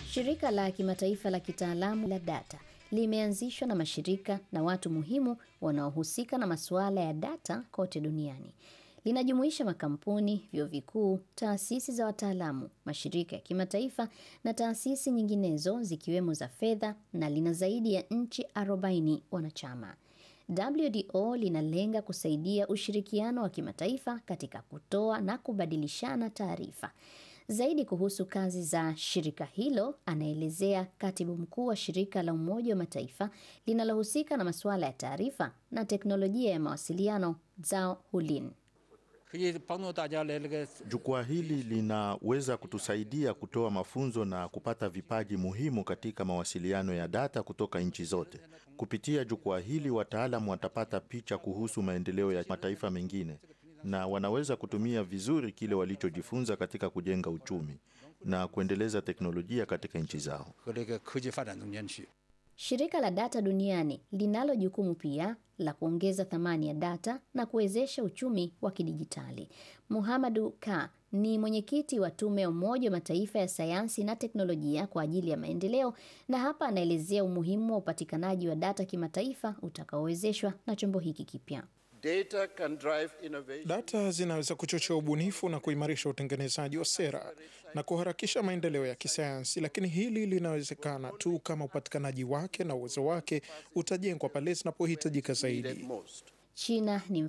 Shirika la kimataifa la kitaalamu la data limeanzishwa na mashirika na watu muhimu wanaohusika na masuala ya data kote duniani. Linajumuisha makampuni, vyuo vikuu, taasisi za wataalamu, mashirika ya kimataifa na taasisi nyinginezo zikiwemo za fedha na lina zaidi ya nchi 40 wanachama. WDO linalenga kusaidia ushirikiano wa kimataifa katika kutoa na kubadilishana taarifa. Zaidi kuhusu kazi za shirika hilo anaelezea katibu mkuu wa shirika la Umoja wa Mataifa linalohusika na masuala ya taarifa na teknolojia ya mawasiliano Zhao Hulin. Jukwaa hili linaweza kutusaidia kutoa mafunzo na kupata vipaji muhimu katika mawasiliano ya data kutoka nchi zote. Kupitia jukwaa hili, wataalamu watapata picha kuhusu maendeleo ya mataifa mengine na wanaweza kutumia vizuri kile walichojifunza katika kujenga uchumi na kuendeleza teknolojia katika nchi zao. Shirika la data duniani linalo jukumu pia la kuongeza thamani ya data na kuwezesha uchumi wa kidijitali. Muhamadu Ka ni mwenyekiti wa tume ya Umoja wa Mataifa ya sayansi na teknolojia kwa ajili ya maendeleo, na hapa anaelezea umuhimu wa upatikanaji wa data kimataifa utakaowezeshwa na chombo hiki kipya. Data can drive innovation. Data zinaweza kuchochea ubunifu na kuimarisha utengenezaji wa sera na kuharakisha maendeleo ya kisayansi, lakini hili linawezekana tu kama upatikanaji wake na uwezo wake utajengwa pale zinapohitajika zaidi. Most. China ni